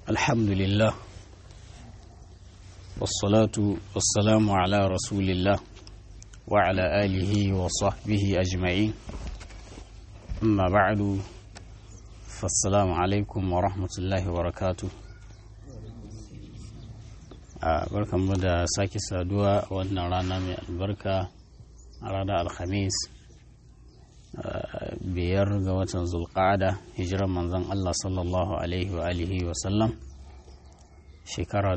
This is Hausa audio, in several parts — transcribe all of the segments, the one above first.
الحمد لله والصلاة والسلام على رسول الله وعلى آله وصحبه أجمعين أما بعد فالسلام عليكم ورحمة الله وبركاته barkan mu da sake saduwa a wannan rana mai albarka a ranar alhamis biyar ga watan zulqa'ada hijiran manzon Allah sallallahu alaihi wa alihi wa sallam shekara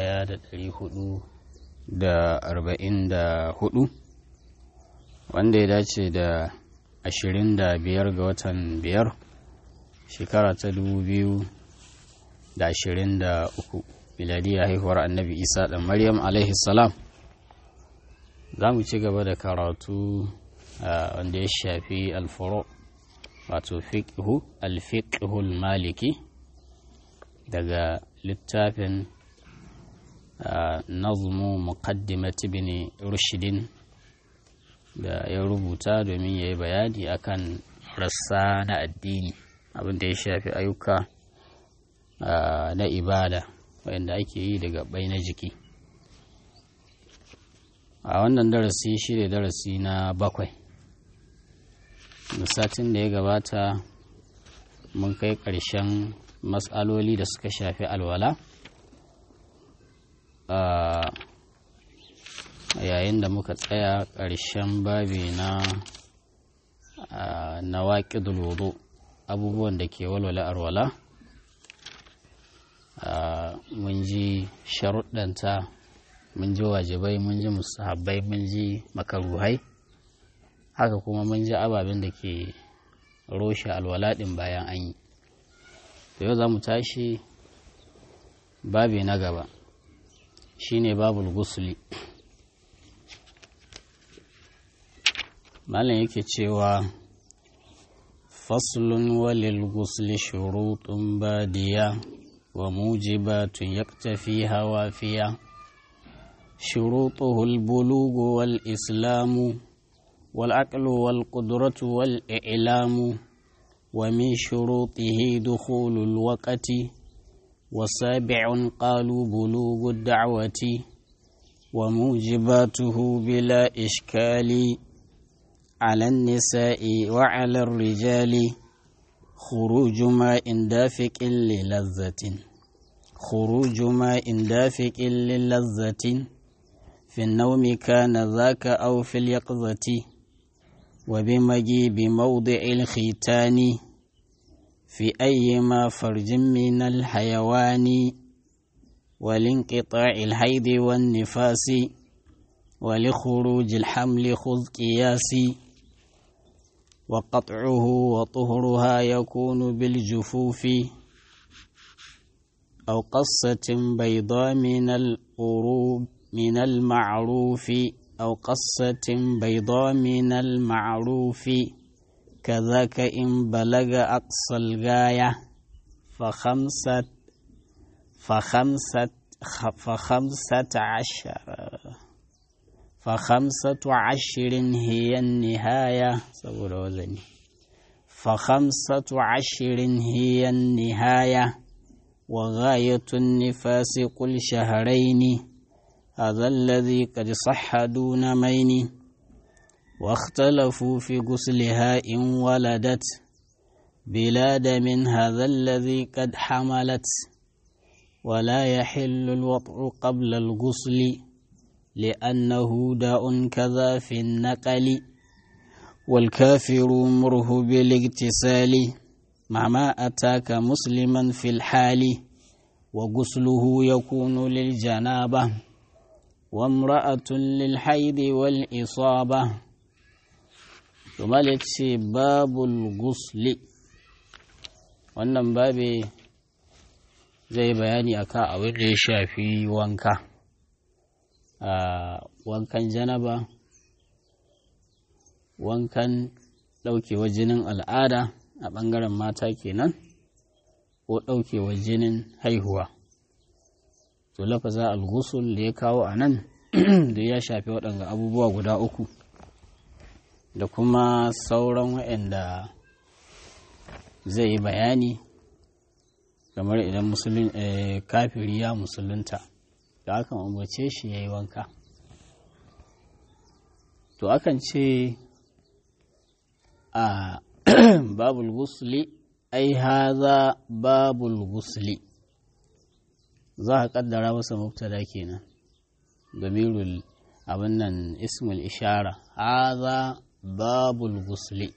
1444 wanda ya dace da 25 ga watan biyar shekara ta 2023 miladiyya haihuwar annabi isa da maryam alaihi salam za mu ci gaba da karatu wanda ya shafi alfuro wato fiqhu alfiqhul maliki daga littafin nazmu muqaddimat ibn rushdin da ya rubuta domin ya yi bayani akan rassa na addini abinda ya shafi ayyuka na ibada wanda ake yi daga bai na jiki a wannan darasi shi ne darasi na bakwai satin da ya gabata mun kai ƙarshen matsaloli da suka shafi alwala yayin da muka tsaya ƙarshen babi na na waƙidul wudu abubuwan da ke walwala alwala mun ji sharuɗanta mun ji wajibai mun ji musahabbai mun ji makaruhai haka kuma mun ji ababen da ke roshe alwalaɗin bayan an yi da yau za mu tashi babi na gaba shine babul gusuli malam yake cewa faslun walil gusli shurutun badiya wa mujibatun yaktafi hawafiya shurutuhu al-bulugu wal islamu والعقل والقدرة والإعلام ومن شروطه دخول الوقت وسابع قالوا بلوغ الدعوة وموجباته بلا إشكال على النساء وعلى الرجال خروج ماء دافق للذة خروج ماء دافق للذة في النوم كان ذاك أو في اليقظة وبمجيب موضع الختان في أيما فرج من الحيوان ولانقطاع الحيض والنفاس ولخروج الحمل خذ قياسي وقطعه وطهرها يكون بالجفوف أو قصة بيضاء من الأروب من المعروف أو قصة بيضاء من المعروف كذاك إن بلغ أقصى الغاية فخمسة فخمسة فخمسة عشر فخمسة عشر هي النهاية فخمسة عشر هي النهاية وغاية النفاس قل شهرين هذا الذي قد صح دون مين واختلفوا في غسلها إن ولدت بلاد من هذا الذي قد حملت ولا يحل الوطء قبل الغسل لأنه داء كذا في النقل والكافر مره بالاغتسال مع ما أتاك مسلما في الحال وغسله يكون للجنابه وامرأة للحيض والإصابة ثم ce babul gusli wannan babe zai bayani akan abin da ya shafi wanka a wankan janaba wankan ɗaukewa jinin al'ada a ɓangaren mata kenan ko ɗaukewa jinin haihuwa to lafaza al-ghusl da ya kawo a nan da ya shafi waɗanga abubuwa guda uku da kuma sauran waɗanda zai yi bayani kamar idan kafiri ya musulunta da akan umarce shi ya yi wanka to akan ce a babul gusli ai haza babul gusli za a kaddara masa mubtada kenan damirul abin nan ismul ishara haza babul gusli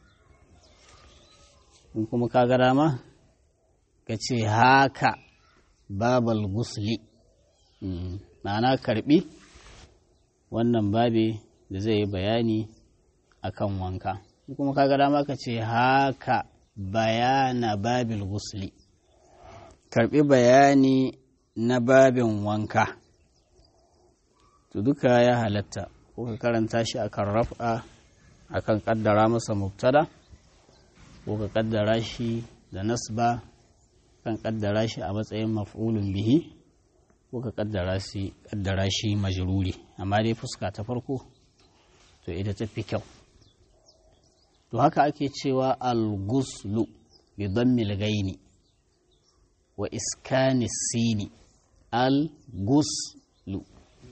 in kuma ka ga dama ka ce haka babal gusli ma'ana karbi wannan babe da zai yi bayani akan wanka in kuma ka ga dama ka ce haka bayana babil gusli karbi bayani na babin wanka to duka ya halatta ko ka karanta shi akan raf'a akan kaddara masa mubtada ko ka kaddara shi da nasba kan kaddara shi a matsayin maf'ulun bihi ko ka kaddara shi kaddara shi majruri amma dai fuska ta farko to ita ta fi kyau to haka ake cewa al-ghuslu bi dhammil ghaini wa iskani sini al-ghuslu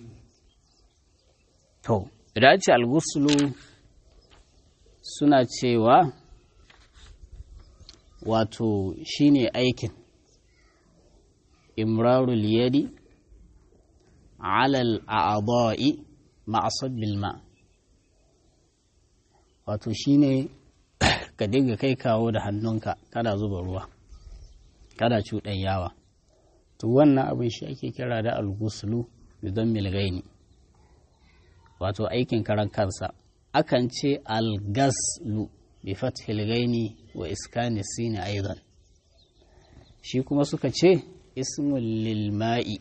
to idan ce al-ghuslu suna cewa wato shine aikin imrarul yadi alal a'adha'i ma'asabbil ma wato shine ka dinga kai kawo da hannunka kada zuba ruwa kada cuɗan yawa to wannan abin shi ake kira da alguslu bidan milgaini wato aikin karan kansa akan ce algaslu bi fathil gaini wa iskani sini aidan shi kuma suka ce ismul lil ma'i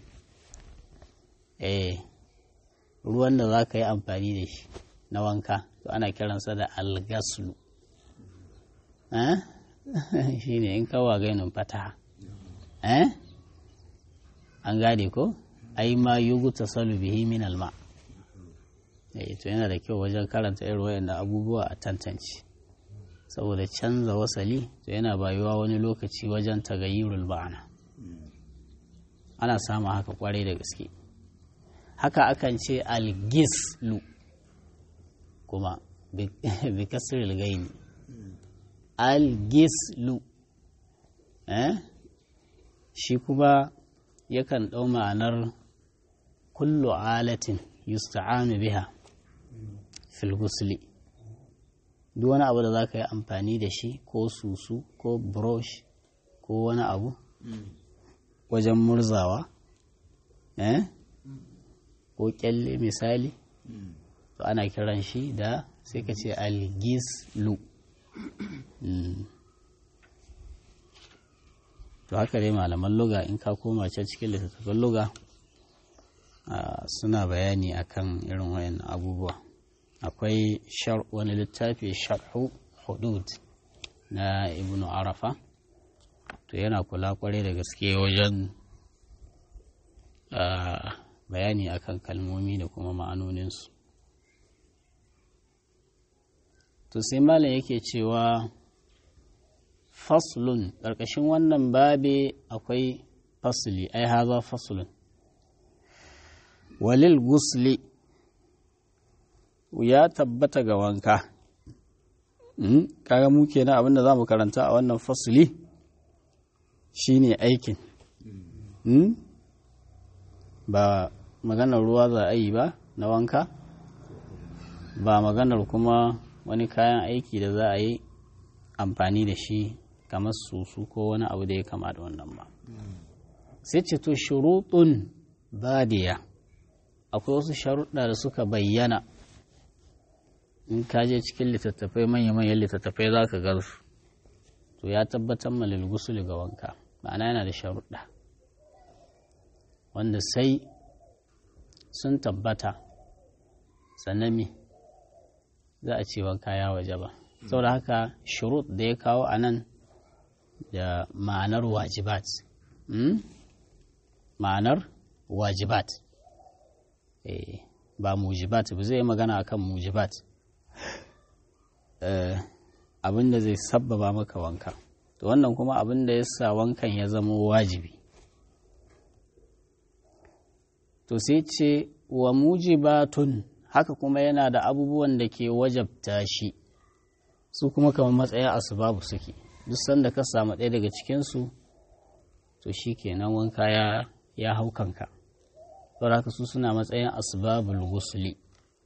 eh ruwan da za ka yi amfani da shi na wanka to ana kiransa da algaslu eh shi ne in kawo gainin fataha eh an gane ko ai ma yugu tasalu bihi min alma eh to yana da kyau wajen karanta irin wayannan abubuwa a tantance saboda canza wasali to yana bayuwa wani lokaci wajen tagayyurul ba'ana ana samun haka kwarai da gaske haka akan ce algislu kuma bi kasril gaini algislu eh shi kuma yakan ɗau ma'anar kullu alatin yusta'anu biha fil gusli duk wani abu da za ka yi amfani da shi ko susu ko brush ko wani abu wajen murzawa eh ko kyalle misali to ana kiran shi da sai ka ce algislu to haka dai malaman luga in ka koma can cikin littattafan luga suna bayani akan irin wayan abubuwa akwai wani littafi sharhu hudud na ibnu arafa to yana kula kwarai da gaske wajen bayani akan kalmomi da kuma ma'anoninsu to sai malam yake cewa faslun ƙarƙashin wannan babe akwai fasli ai haza faslun walil gusli ya tabbata ga wanka kaga mu kenan abinda za mu karanta a wannan fasli shine aikin ba maganar ruwa za a yi ba na wanka ba maganar kuma wani kayan aiki da za a yi amfani da shi kamar susu ko wani abu da ya kama da wannan ba sai ce to shuruɗun badiya akwai wasu sharuɗa da suka bayyana in ka je cikin littattafai manya-manyan littattafai za ka garsu to ya tabbatar malil gusuli ga wanka ma'ana yana da sharuɗa wanda sai sun tabbata sannan me za a ce wanka ya waje ba saboda haka shurut da ya kawo a nan da ma'anar wajibat ma'anar wajibat ba mujibat ba zai magana akan mujibat abinda zai sabbaba maka wanka to wannan kuma abin da ya sa wankan ya zama wajibi to sai ce wa mujibatun haka kuma yana da abubuwan da ke wajabta shi su kuma kamar matsayin asbabu suke duk sanda ka samu ɗaya daga cikinsu to shi kenan wanka ya, ya hau kanka haka su suna matsayin asbabul gusli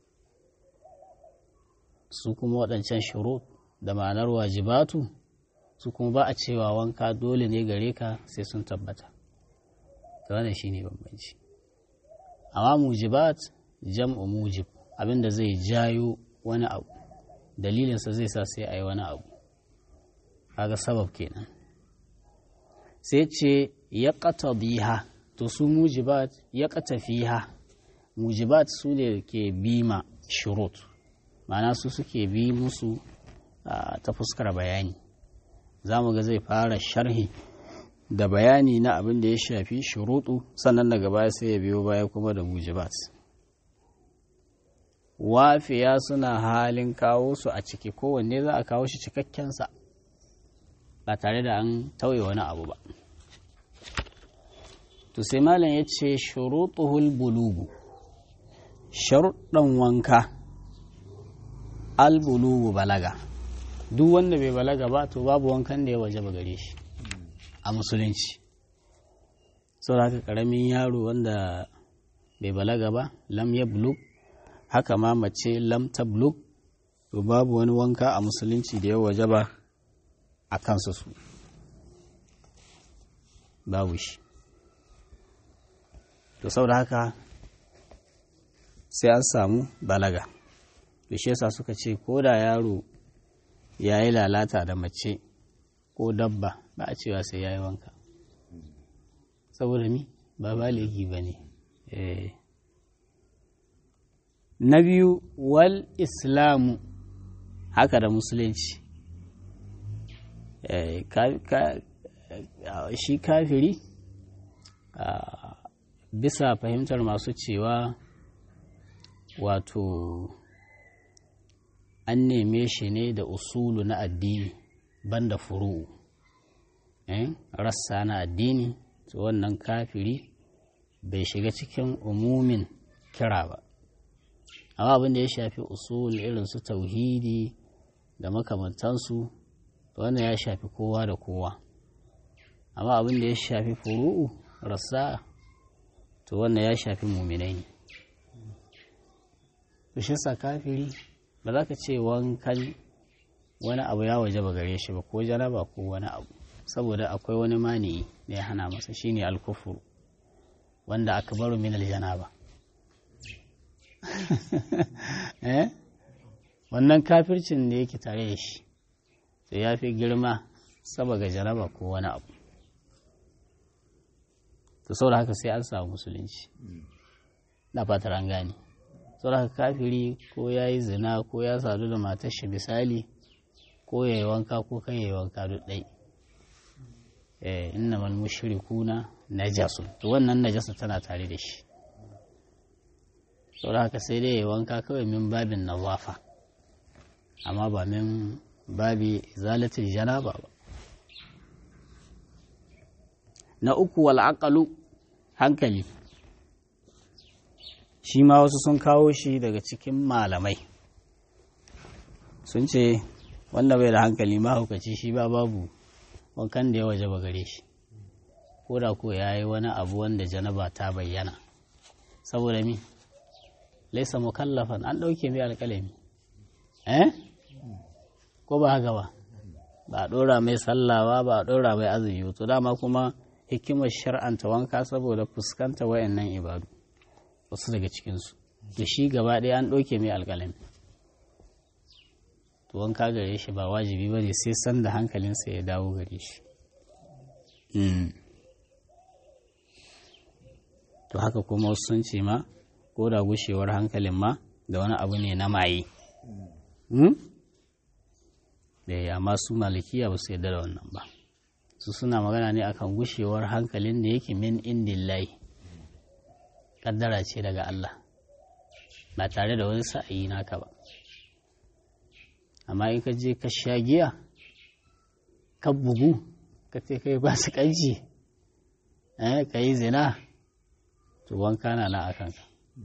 su kuma waɗancan shuru da ma'anar wajibatu su kuma ba a cewa wanka dole ne gare ka sai sun tabbata ta wannan shine bambanci amma mujibat jam'u mujib abinda zai jayo wani abu dalilinsa zai sa sai a yi wani abu kaga sabab kenan sai ce ya ƙata biha to su mujibat ya ƙata fiha mujibat su ne ke bima shurut ma'ana su suke bi musu ta fuskar bayani za mu ga zai fara sharhi da bayani na abin da ya shafi shuruɗu sannan daga baya sai ya biyo baya kuma da mujibat wafiya suna halin kawo su a ciki kowanne za a kawo shi cikakkensa ba tare da an tauye wani abu ba to sai malam ya ce shuruɗuhul bulugu sharuɗan wanka albulugu balaga duk wanda bai balaga ba to babu wankan da ya waje ba gare shi a musulunci sau haka ƙaramin yaro wanda bai balaga ba lam ya bulug haka ma mace lam ta bulug to babu wani wanka a musulunci da ya waje ba a kansu su babu shi to saboda haka sai an samu balaga to shi yasa suka ce ko da yaro ya yi lalata da mace ko dabba ba a cewa sai ya yi wanka saboda mi ba baligi ba ne na biyu wal islamu haka da musulunci shi kafiri bisa fahimtar masu cewa wato an neme shi ne da usulu na addini banda furu'u rassa na addini to wannan kafiri bai shiga cikin umumin kira ba amma abin da ya shafi usul irin su tauhidi da makamantansu wannan ya shafi kowa da kowa amma abin da ya shafi furu'u rassa to wannan ya shafi muminai ne bishisa kafiri ba za ka ce wankan wani abu ya waje ba gare shi ba ko janaba ko wani abu saboda akwai wani mani da ya hana masa shine alkufuru wanda aka baro min aljanaba eh wannan kafircin da yake tare da shi to ya fi girma saboda janaba ko wani abu to saboda haka sai an samu musulunci na fatar an gane saboda haka kafiri ko ya yi zina ko ya sadu da matar shi misali ko ya yi wanka ko kan ya yi wanka duk ɗai inna mal mushrikuna najasun to wannan najasa tana tare da shi saboda haka sai dai ya wanka kawai min babin nazafa amma ba min babi zalatin janaba ba na uku wal aqalu hankali shi ma wasu sun kawo shi daga cikin malamai sun ce wanda bai da hankali mahaukaci shi ba babu wankan da ya waje ba gare shi ko da ko ya yi wani abu wanda janaba ta bayyana saboda mi laisa mukallafan an ɗauke mai alƙalami eh ko ba haka ba ba a ɗora mai sallawa ba a ɗora mai azumi to dama kuma hikimar shar'anta wanka saboda fuskanta wayannan ibadu wasu daga cikinsu da shi gaba ɗaya an ɗauke mai alƙalami to wanka gare shi ba wajibi ba ne sai sanda hankalinsa ya dawo gare shi to haka kuma wasu sun ce ma ko da gushewar hankalin ma da wani abu ne na maye da ya masu malikiya ba su yarda da wannan ba su suna magana ne akan gushewar hankalin da yake min indillahi kaddara ce daga Allah ba tare da wani sa'ayi naka ba amma in ka je ka sha giya ka bugu ka ce kai ba su kanci ka yi zina to wanka na na a kanka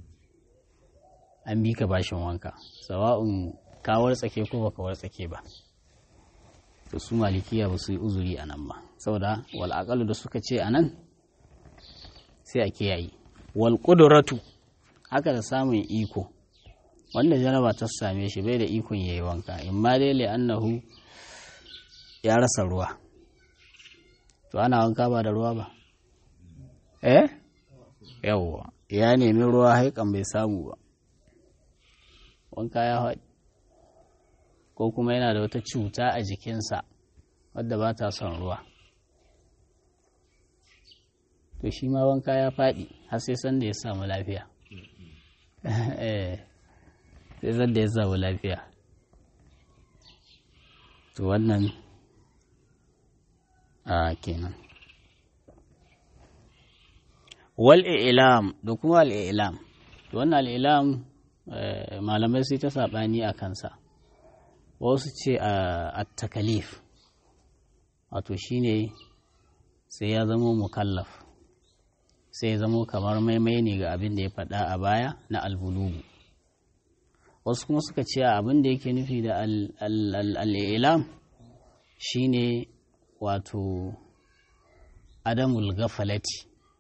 an bi ka bashin wanka sawa'un ka wartsake ko baka wartsake ba to su malikiya ba su yi uzuri a nan ba saboda wal da suka ce a nan sai a kiyaye wal ƙuduratu haka da samun iko wanda janaba ta same shi bai da ikon yayi wanka in ma dai annahu ya rasa ruwa to ana wanka ba da ruwa ba eh yawwa ya nemi ruwa haikan bai samu ba wanka ya haɗi ko kuma yana da wata cuta a jikinsa wadda ba ta son ruwa to shi ma wanka ya faɗi har sai sanda ya samu lafiya sai sanda ya samu lafiya to wannan a kenan wal ilam da kuma al ilam to wannan al ilam malamai sai ta saɓani a kansa wasu ce a takalif wato shine sai ya zama mukallaf sai ya zama kamar maimai ne ga abin da ya faɗa a baya na albulugu wasu kuma suka ce abin da yake nufi da al'ilam shine wato adamul gafalati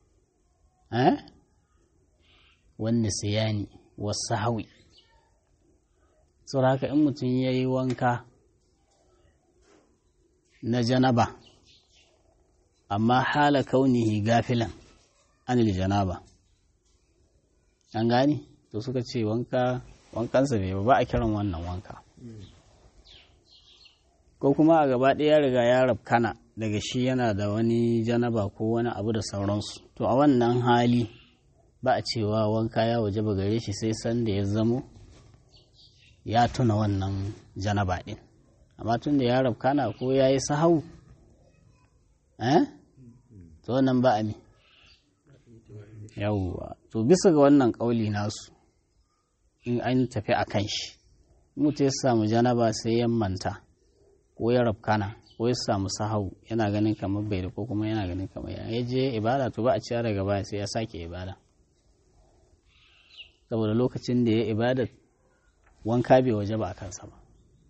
wanda sayani wasu hawi saboda haka in mutum ya yi wanka na janaba amma hala kaunihi gafilan anil janaba an gani to suka ce wanka wankansa bai ba a kiran wannan wanka ko kuma a gaba ɗaya ya riga ya rabkana daga shi yana da wani janaba ko wani abu da sauransu to a wannan hali ba a cewa wanka ya waje ba gare shi sai sanda ya zamo ya tuna wannan janaba ɗin amma tun da ya rabkana ko ya yi sahau eh to wannan ba a mi yawwa to bisa ga wannan ƙauli nasu in an tafi a kan shi mutu ya samu janaba sai ya manta ko ya rabkana ko ya samu sahau yana ganin kamar bai da ko kuma yana ganin kamar ya je ibada to ba a ciya daga baya sai ya sake ibada saboda lokacin da ya ibada wanka bai waje ba a kansa ba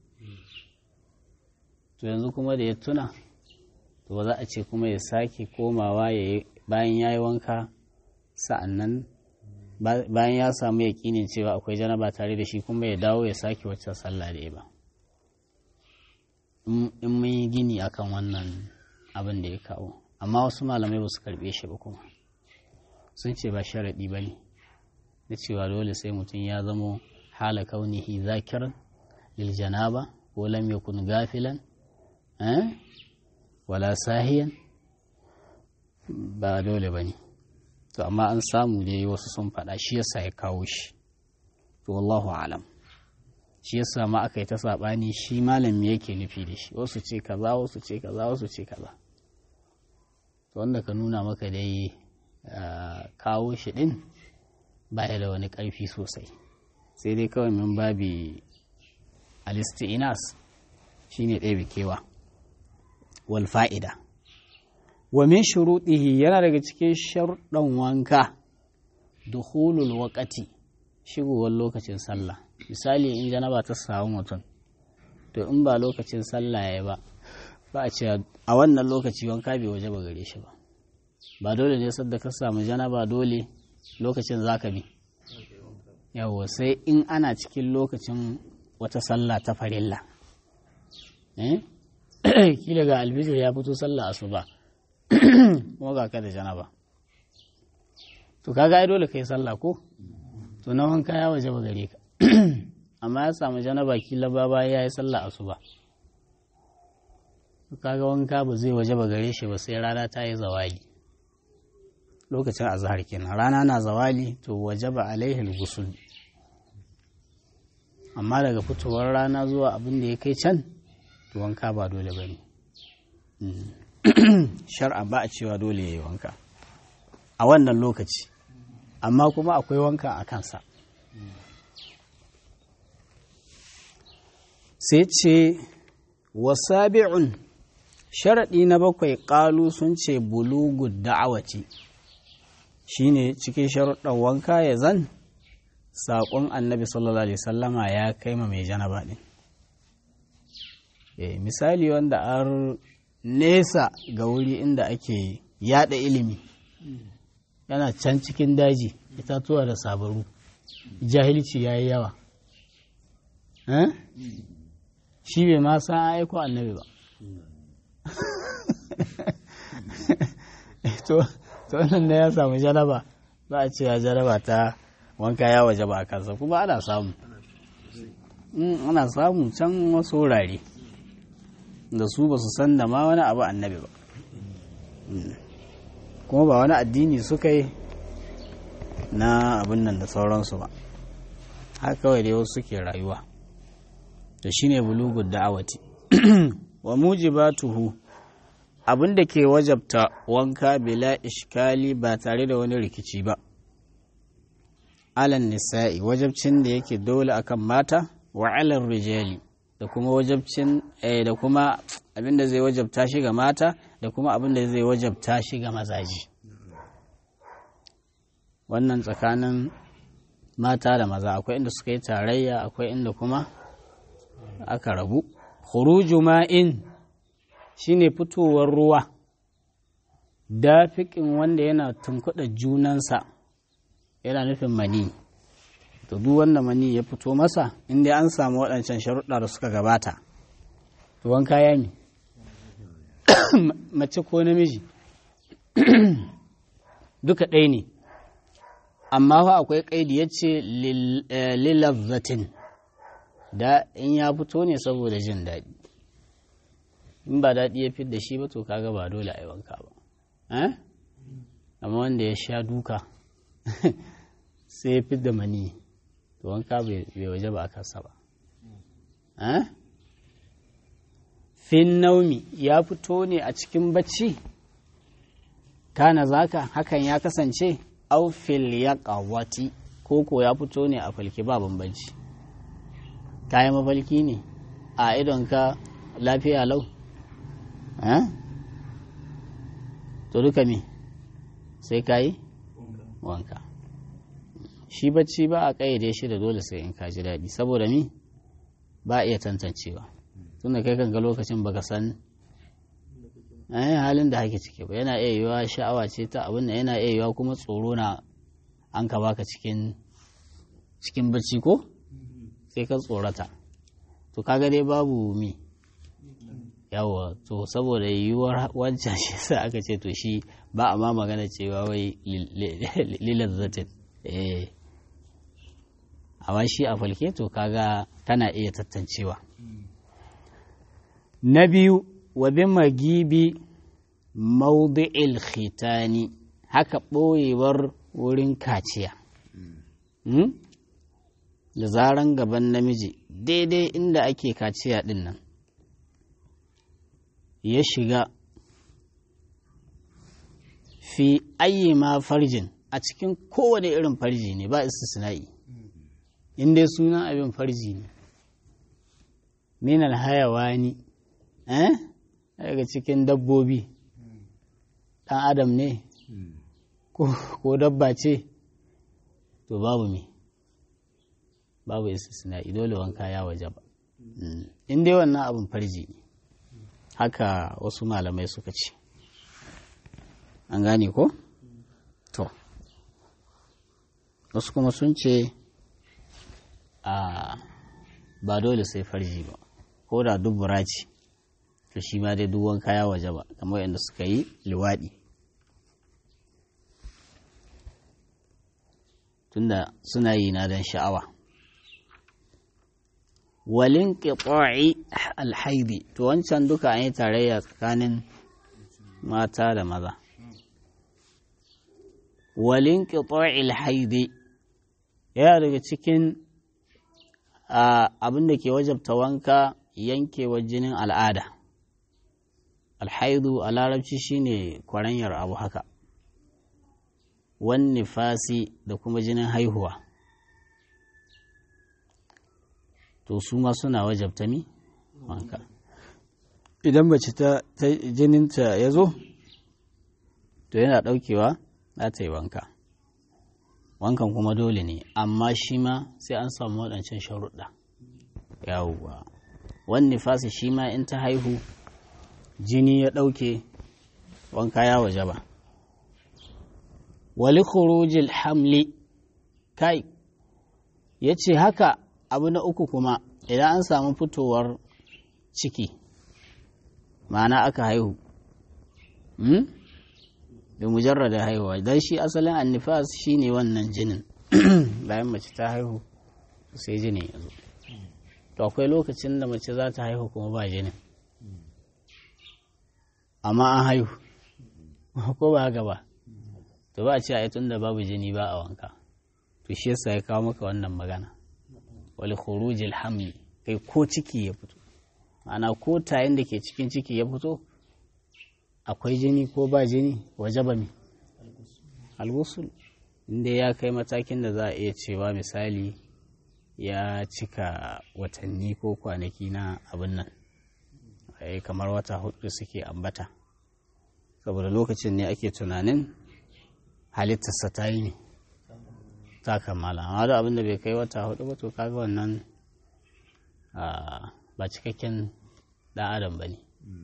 to yanzu kuma da ya tuna to ba za a ce kuma ya sake komawa ya bayan ya yi wanka sa'annan bayan ya samu yaƙinin cewa akwai janaba tare da shi kuma ya dawo ya sake wacce sallah da ba in mun yi gini akan wannan abin da ya kawo amma wasu malamai ba su karɓe shi ba kuma sun ce ba sharaɗi ba ne na cewa dole sai mutum ya zamo hala kaunihi zakiran lil janaba ko lam yakun gafilan wala sahiyan ba dole ba ne to amma an samu dai wasu sun faɗa shi yasa ya kawo shi to wallahu alam shi yasa ma aka yi ta saɓani shi malami yake nufi da shi wasu ce kaza wasu ce kaza wasu ce kaza to wanda ka nuna maka dai kawo shi ɗin baya da wani ƙarfi sosai sai dai kawai min babi alisti'inas shine ɗaya bikewa wal fa'ida wa min shuruɗihi yana daga cikin sharuɗan wanka dukhulul waqati shigowar lokacin sallah misali in janaba ta samu mutum to in ba lokacin sallah ya ba ba a ce a wannan lokaci wanka bai waje ba gare shi ba ba dole ne sadda ka samu janaba dole lokacin zaka bi yawo sai in ana cikin lokacin wata sallah ta farilla eh kila ga albijir ya fito sallah asuba kuma ga ka da janaba to kaga ai dole kai sallah ko to na wanka ya waje ba gare ka amma ya samu janaba kila ba ba ya yi sallah asuba to kaga wanka ba zai waje ba gare shi ba sai rana ta yi zawali lokacin azhar kenan rana na zawali to waje ba alaihi gusul amma daga fitowar rana zuwa abin da ya kai can to wanka ba dole ba ne shar'a ba a cewa dole ya yi wanka a wannan lokaci amma kuma akwai wanka a kansa sai ce wasabi'un sharaɗi na bakwai ƙalu sun ce bulugu da'awaci shine cikin sharuɗan wanka ya zan saƙon annabi sallallahu alaihi sallama ya kai ma mai janaba ɗin e, misali wanda an nesa ga wuri inda ake yada ilimi yana can cikin daji itatuwa da sabaru jahilci ya yi yawa shi bai ma san aiko annabi ba to wannan da ya samu jaraba za a ce ya jaraba ta wanka ya waje ba a kansa kuma ana samu ana samu can wasu wurare da su ba su san da ma wani abu annabi ba kuma ba wani addini suka yi na abin nan da sauransu ba haka kawai dai wasu suke rayuwa to shine bulugud da'awati wa mujibatuhu abin da ke wajabta wanka bila ishkali ba tare da wani rikici ba alan nisa'i wajabcin da yake dole akan mata wa alan rijali da kuma wajabcin da kuma abin da zai wajabta shi ga mata da kuma abin da zai wajabta shi ga mazaji wannan tsakanin mata da maza akwai inda suka yi tarayya akwai inda kuma aka rabu khuruju ma'in shine fitowar ruwa dafiƙin wanda yana tunkuɗa junansa yana nufin mani to duk wanda mani ya fito masa inda an samu waɗancan sharuɗa da suka gabata to wanka ya ne mace ko namiji duka ɗaya ne amma fa akwai ƙaidi ya ce lilazzatin da in ya fito ne saboda jin daɗi in ba daɗi ya da shi ba to kaga ba dole a yi wanka ba amma wanda ya sha duka sai ya fi da mani to wanka bai waje ba a kansa ba fin naumi ya fito ne a cikin bacci kana zaka hakan ya kasance aufil ya ƙawati ko ko ya fito ne a falki ba bambanci kayan mafalki ne a idonka lafiya lau to duka me sai ka yi wanka shi bacci ba a ƙayyade shi da dole sai in ka ji daɗi saboda mi ba iya tantancewa tunda kai kanka lokacin baka san halin da hake ciki ba yana iya yiwa sha'awa ce ta abin da yana iya yiwa kuma tsoro na an ka baka cikin cikin bacci ko sai ka tsorata to kaga dai babu mi yawa to saboda yiwuwar wancan shi sa aka ce to shi ba a ma magana cewa wai lilazzatin eh amma shi a falke to kaga tana iya tattancewa na biyu wa bi magibi maudi'il khitani haka ɓoyewar wurin kaciya da zaran gaban namiji daidai inda ake kaciya ɗin nan ya shiga fi ayi ma farjin a cikin kowane irin farji ne ba istisna'i in dai sunan abin farji ne minal hayawani eh daga cikin dabbobi ɗan adam ne ko dabba ce to babu me babu istisna'i dole wanka ya waje ba in dai wannan abin farji ne haka wasu malamai suka ce an gane ko? to wasu kuma sun ce a ba dole sai farji ba ko da dubura ce to shi ma dai duwan kaya waje ba kamar yadda suka yi liwaɗi tunda suna yi na don sha'awa walin ƙiƙo'i alhaidi to wancan duka an yi tarayya tsakanin mata da maza walin ƙiƙo'i alhaidi yana daga cikin abin da ke wajabta wanka yankewar jinin al'ada alhaidu a larabci shine kwaranyar abu haka wani fasi da kuma jinin haihuwa to su ma suna wajabta mi wanka idan mace ta jininta ya zo to yana ɗaukewa za ta yi wanka wankan kuma dole ne amma shi ma sai an samu waɗancan sharuɗa yawwa wani fasi shi ma in ta haihu jini ya ɗauke wanka ya waje ba wali khurujil hamli kai ya ce haka abu na uku kuma idan an samu fitowar ciki ma'ana aka haihu da mujarrada haihuwa don shi asalin annifas shi ne wannan jinin bayan mace ta haihu sai jini ya zo to akwai lokacin da mace za ta haihu kuma ba jinin amma an haihu ko ba haka ba to ba a ce a tun da babu jini ba a wanka to shi yasa ya kawo maka wannan magana wal khurujil hamli kai ko ciki ya fito ma'ana ko tayin da ke cikin ciki ya fito akwai jini ko ba jini waje ba mi alwusul inda ya kai matakin da za a iya cewa misali ya cika watanni ko kwanaki na abin nan kamar wata hudu suke ambata saboda lokacin ne ake tunanin halittarsa ta yi ne ta kammala amma da abin da bai kai wata hudu ba to kaga wannan ba cikakken ɗan adam ba ne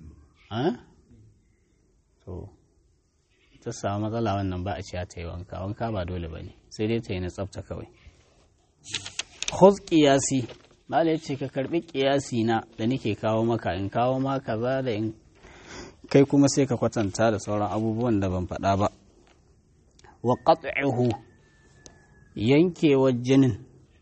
to ta samu matsala wannan ba a ciya ta yi wanka wanka ba dole ba ne sai dai ta yi na tsafta kawai khuz qiyasi malai ce ka karbi qiyasi na da nake kawo maka in kawo ma kaza da in kai kuma sai ka kwatanta da sauran abubuwan da ban faɗa ba wa qat'uhu yankewar jinin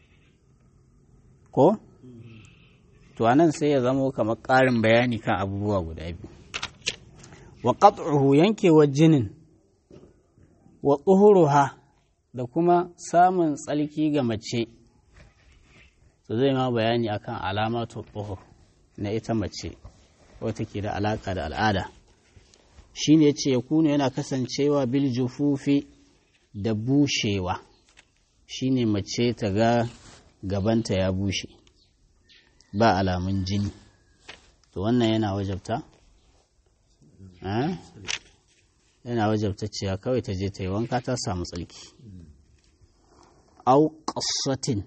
ko to anan sai ya zamo kamar ƙarin bayani kan abubuwa guda biyu wa qat'uhu yankewar jinin wa tsuhuruha da kuma samun tsalki ga mace to zai ma bayani akan alamatu tsuhur na ita mace wata ke da alaka da al'ada shine yace ya kuna yana kasancewa bil jufufi da bushewa shine mace ta ga gabanta ya bushe ba alamun jini to wannan yana wajabta yana wajabta cewa kawai ta je ta yi wanka ta samu tsalki au ƙasatin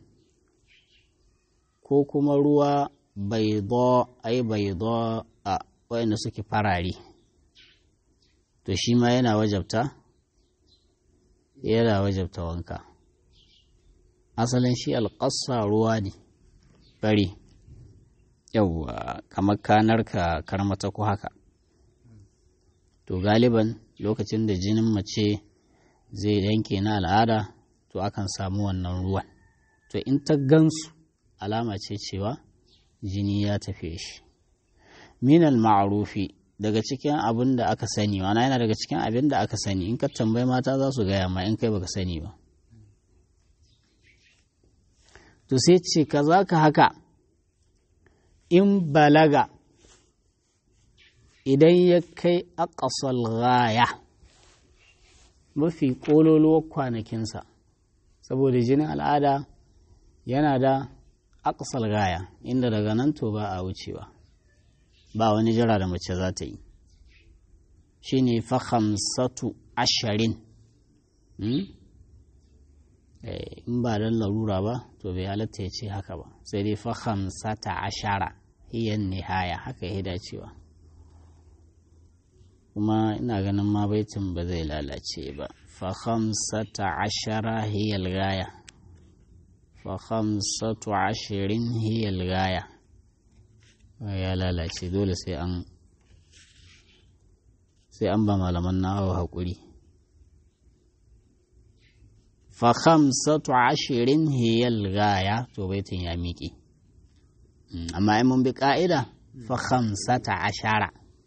ko kuma ruwa bai zo ai bai zo a wayanda suke farare to shi ma yana wajabta yana wajabta wanka asalin shi alƙasa ruwa ne fari yauwa kamar kanar ka karmata ko haka to galiban lokacin da jinin mace zai yanke na al'ada to akan samu wannan ruwan to in ta gansu alama ce cewa jini ya tafe shi minal ma'arufi daga cikin abin da aka sani wana yana daga cikin abin da aka sani in ka tambayi mata za su gaya ma in kai baka sani ba to sai ce ka za ka haka in balaga idan ya kai aƙasal gaya mafi ƙololuwar kwanakinsa saboda jinin al'ada yana da aƙasal gaya inda daga nan to ba a wucewa ba wani jira da mace za ta yi shi ne fahamsatu ashirin in ba don larura ba to bai halatta ya ce haka ba sai dai fahamsata ashara hiyan nihaya haka ya dacewa kuma ina ganin ma baitin ba zai lalace ba fahamsata ashara hiyal gaya fahamsatu ashirin hiyal gaya ya lalace dole sai an sai an ba malaman nawa haƙuri fahamsatu ashirin hiyal gaya to baitin ya miƙe amma in mun bi ƙa'ida fahamsata ashara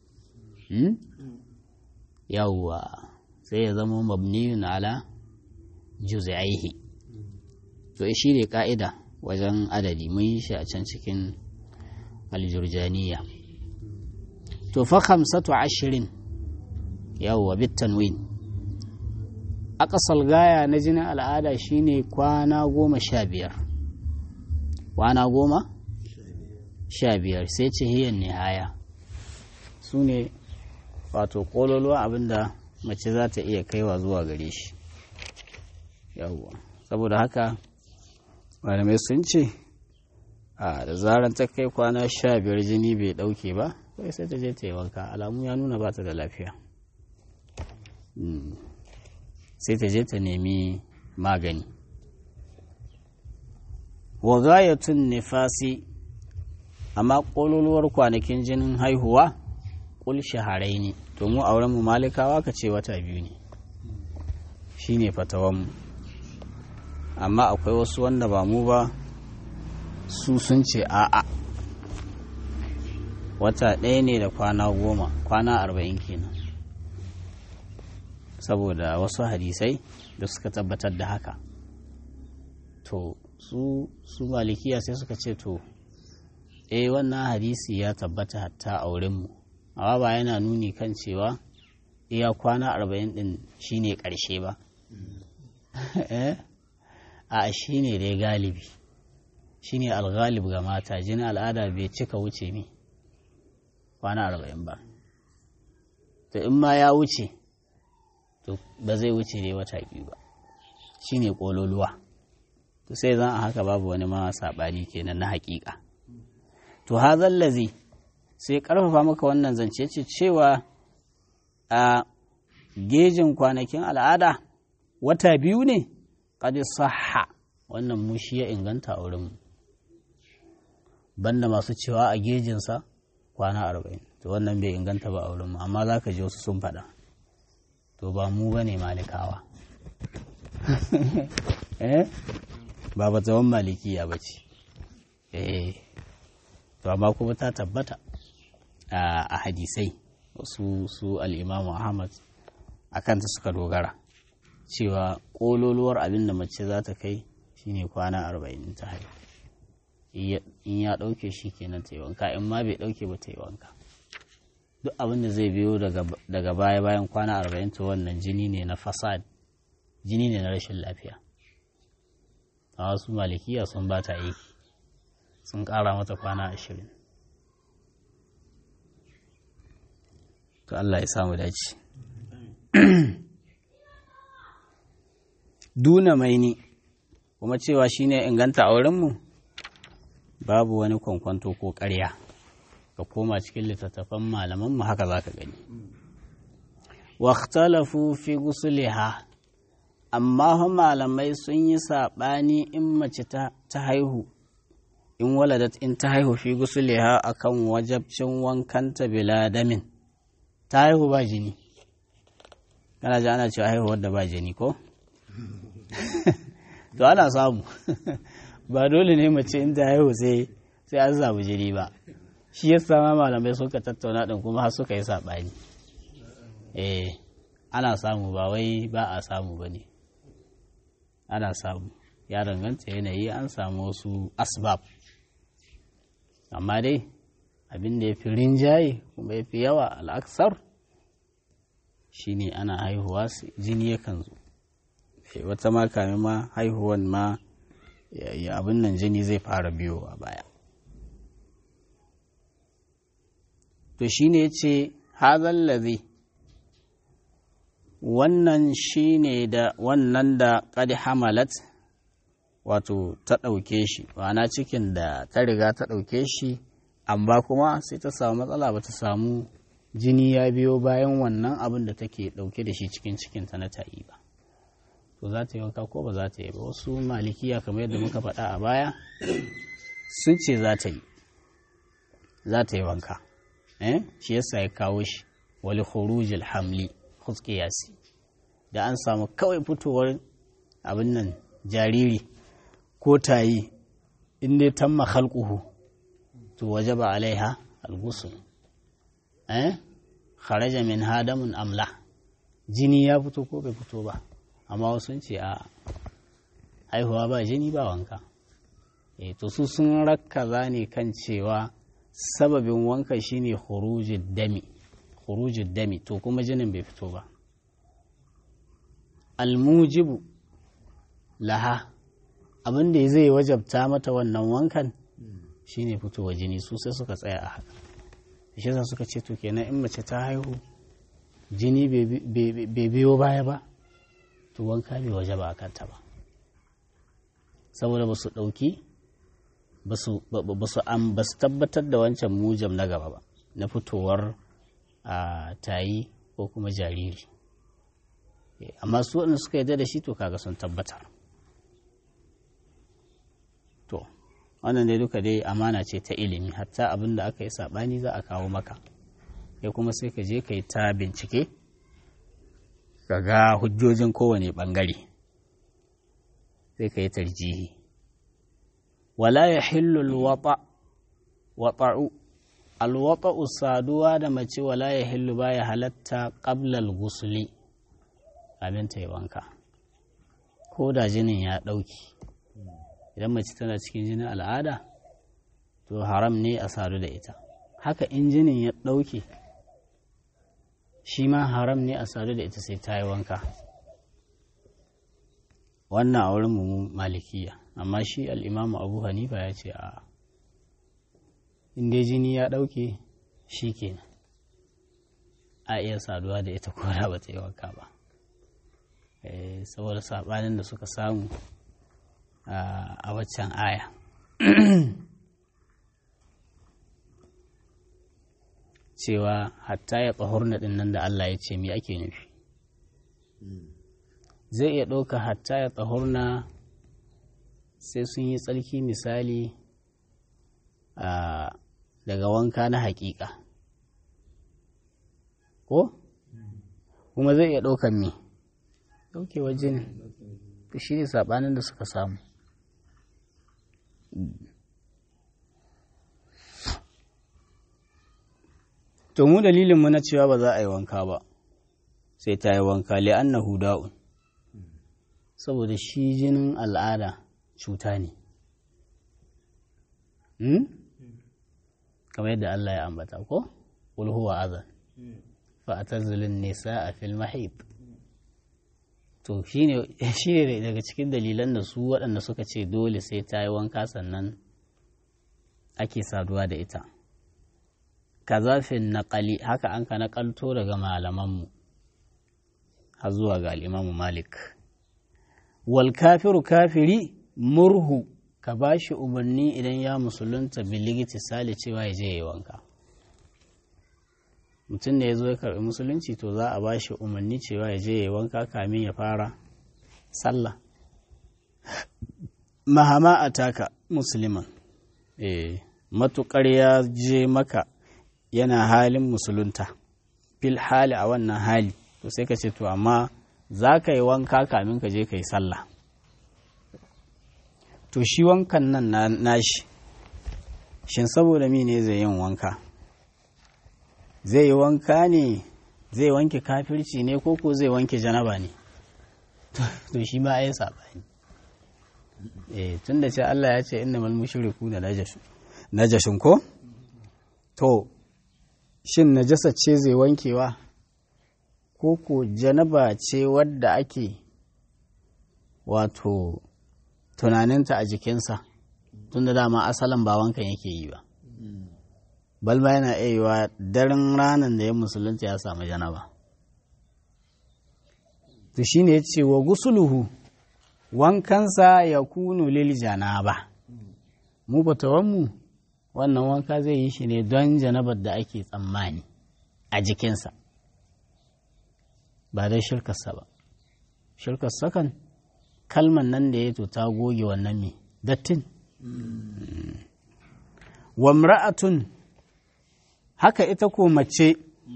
yawwa sai ya zama mabniyun ala juz'aihi to shi ne ka'ida wajen adadi mun yi shi a can cikin aljurjaniya to fa khamsatu ashirin yawwa bitanwin akasal gaya na jinin al'ada shine kwana goma sha biyar kwana goma sha biyar sai ce hiyan nihaya su ne wato kololuwa abinda mace za ta iya kaiwa zuwa gare shi yawwa saboda haka malamai sun ce a da zarar ta kai kwana sha biyar jini bai dauke ba kai sai ta je ta yi wanka alamu ya nuna ba ta da lafiya sai ta je ta nemi magani wa gayatun nifasi amma ƙololuwar kwanakin jinin haihuwa ƙul shaharai ne to mu auren mu malikawa ka ce wata biyu ne shine fatawanmu amma akwai wasu wanda ba mu ba su sun ce a'a wata ɗaya ne da kwana goma kwana arba'in kenan saboda wasu hadisai da suka tabbatar da haka to su su malikiya sai suka ce to eh wannan hadisi ya tabbata hatta a wurinmu amma ba yana nuni kan cewa iya kwana arba'in din shine ƙarshe ba a shine dai galibi shine algalib ga mata jini al'ada bai cika wuce mi kwana arba'in ba to in ma ya wuce to ba zai wuce dai wata biyu ba shine kololuwa to sai zan a haka babu wani ma saɓani kenan na haƙiƙa to hazan lazi sai ƙarfafa maka wannan zance ce cewa a gejin kwanakin al'ada wata biyu ne ƙadi saha wannan mushi ya inganta a wurinmu banda masu cewa a gejinsa kwana arba'in to wannan bai inganta ba a wurinmu amma za ka ji wasu sun faɗa to ba mu ba ne malikawa ba ba tsawon malikiya ba ce to amma kuma ta tabbata a hadisai su su al'imamu ahmad a kanta suka dogara cewa ƙololuwar abin da mace za ta kai shine kwana arba'in ta haihu in ya ɗauke shi kenan ta yi wanka in ma bai ɗauke ba ta yi wanka duk abin da zai biyo daga baya bayan kwana arba'in to wannan jini ne na fasad jini ne na rashin lafiya a wasu malikiya sun ba ta aiki sun ƙara mata kwana ashirin to Allah ya samu dace duna maini kuma cewa shine inganta a wurinmu babu wani kwankwanto ko ƙarya ka koma cikin littattafan malamanmu haka za ka gani واختلفوا في غسلها amma malamai sun yi saɓani in mace ta haihu in waladat in ta haihu fi gusuliha akan wajabcin wankanta bila damin ta haihu ba jini kana ji ana cewa haihuwar da ba jini ko to ana samu ba dole ne mace in ta haihu sai sai an samu jini ba shi ya sama malamai suka tattauna din kuma har suka yi saɓani eh ana samu ba wai ba a samu ba ne ana samu ya danganta yanayi an samu wasu asbab amma dai abin da ya fi rinjaye kuma ya fi yawa al'aksar shine ana haihuwa jini yakan zo wata ma kame ma haihuwan ma abin nan jini zai fara biyo a baya to shine ya ce hazallazi wannan shi ne da wannan da ƙadi hamalat wato ta ɗauke shi ma'ana cikin da ta riga ta ɗauke shi amma kuma sai ta samu matsala ba ta samu jini ya biyo bayan wannan abin da take ɗauke da shi cikin cikinta na ta'i ba to za ta yi wanka ko ba za ta yi ba wasu malikiya kamar yadda muka faɗa a baya sun ce za ta yi za ta yi wanka shi yasa ya kawo shi wali khurujil hamli huskiyasi da an samu kawai fitowar abin nan jariri ko tayi in dai tamma khalquhu to wajaba alaiha al-ghusl eh kharaja min hadamun amla jini ya fito ko bai fito ba amma wasu sun ce a haihuwa ba jini ba wanka eh to su sun rakkaza ne kan cewa sababin wanka shine khurujud dami khurujud dami to kuma jinin bai fito ba almujibu laha abin da zai wajabta mata wannan wankan shine fitowa jini su sai suka tsaya a haka shi yasa suka ce to kenan in mace ta haihu jini bai biyo baya ba to wanka bai waje ba a kanta ba saboda ba su ɗauki ba su tabbatar da wancan mujam na gaba ba na fitowar a tayi ko kuma jariri amma su waɗanda suka yarda da shi to kaga sun tabbatar to wannan dai duka dai amana ce ta ilimi hatta abin da aka yi saɓani za a kawo maka ya kuma sai ka je ka yi ta bincike ka ga hujjojin kowane ɓangare sai ka yi tarjihi wala ya hillul wata'u alwata'u saduwa da mace wala ya hillu ba ya halatta ƙablal gusuli abin ta yi wanka ko da jinin ya ɗauki idan mace tana cikin jinin al'ada to haram ne a sadu da ita haka in jinin ya ɗauke shi ma haram ne a sadu da ita sai ta yi wanka wannan a wurin mu malikiya amma shi al'imamu abu hanifa ya ce a inda jini ya ɗauke shi kenan a iya saduwa da ita kora ba ta yi wanka ba saboda saɓanin da suka samu a waccan aya cewa hatta ya tsahurna ɗin nan da Allah ya ce me ake nufi zai iya ɗauka hatta ya tsahurna sai sun yi tsarki misali daga wanka na haƙiƙa ko kuma zai iya ɗaukan me ɗaukewar jini shi ne saɓanin da suka samu to mu dalilinmu na cewa ba za a yi wanka ba sai ta yi wanka li'annahu da'un saboda shi jinin al'ada cuta ne kamar yadda Allah ya ambata ko qul huwa adhan fa atazilun nisaa fil mahid to shine shine daga cikin dalilan da su waɗanda suka ce dole sai ta yi wanka sannan ake saduwa da ita kazafin naƙali haka an ka naƙalto daga malamanmu har zuwa ga al'imamu malik wal kafiru kafiri murhu ka ba shi umarni idan ya musulunta biligiti sale cewa ya je ya wanka mutum da ya zo ya karɓi musulunci to za a ba shi umarni cewa ya je ya wanka kamin ya fara sallah mahama a taka musulman eh matuƙar ya je maka yana halin musulunta fil hali a wannan hali to sai ka ce to amma za ka yi wanka kamin ka je ka yi sallah to shi wankan nan nashi shin saboda mi ne zai yin wanka zai yi wanka ne zai wanke kafirci ne ko ko zai wanke janaba ne to shi ma ya saɓani eh tun da ce Allah ya ce inna mal mushriku na najashin ko to shin najasa ce zai wankewa ko ko janaba ce wadda ake wato tunaninta a jikinsa tun da dama asalin ba wankan yake yi ba balma yana iya yiwa daren ranar da ya musulunta ya samu janaba to shi ne ya ce wa gusuluhu wankansa ya kunu lil janaba mu batawanmu wannan wanka zai yi shi ne don janabar da ake tsammani a jikinsa ba dai shirkarsa ba shirkarsa kan kalman nan da ya to ta goge wannan mai dattin wamra'atun haka ita ko mace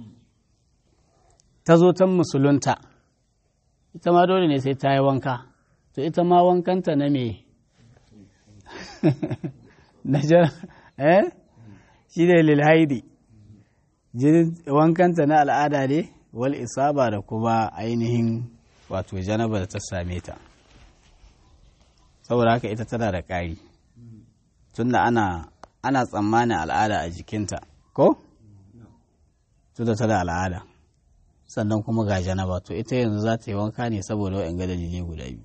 ta zo ta musulunta ita ma dole ne sai ta yi wanka to ita ma wankanta na me na eh shi ne lilhaidi jinin wankanta na al'ada ne wal isaba da kuma ainihin wato janaba da ta same ta saboda haka ita tana da ƙari tunda ana ana tsammanin al'ada a jikinta ko tunda tana al'ada sannan kuma ga janaba to ita yanzu za ta yi wanka ne saboda wa'in ga dalilai guda biyu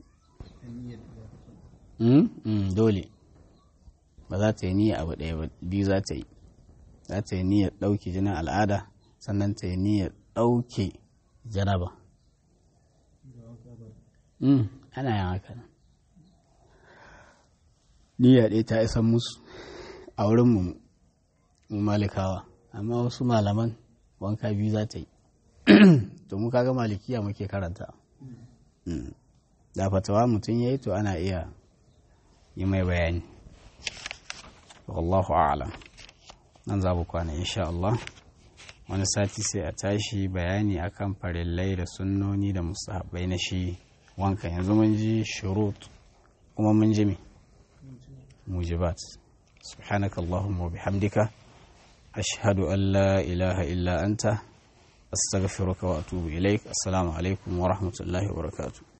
dole ba za ta yi niyya abu ɗaya ba biyu za ta yi za ta yi niyyar ɗauke jinin al'ada sannan ta yi niyyar ɗauke janaba ana yin haka nan niyya ɗaya ta isan musu a wurin mu malikawa amma wasu malaman wanka biyu za ta yi to mu kaga malikiya muke karanta da fatawa mutum ya yi to ana iya yi mai bayani wallahu a'lam nan za mu kwana insha Allah wani sati sai a tashi bayani akan farillai da sunnoni da musahabai na shi wanka yanzu mun ji shurut kuma mun ji me mujibat سبحانك اللهم وبحمدك أشهد أن لا إله إلا أنت أستغفرك وأتوب إليك السلام عليكم ورحمة الله وبركاته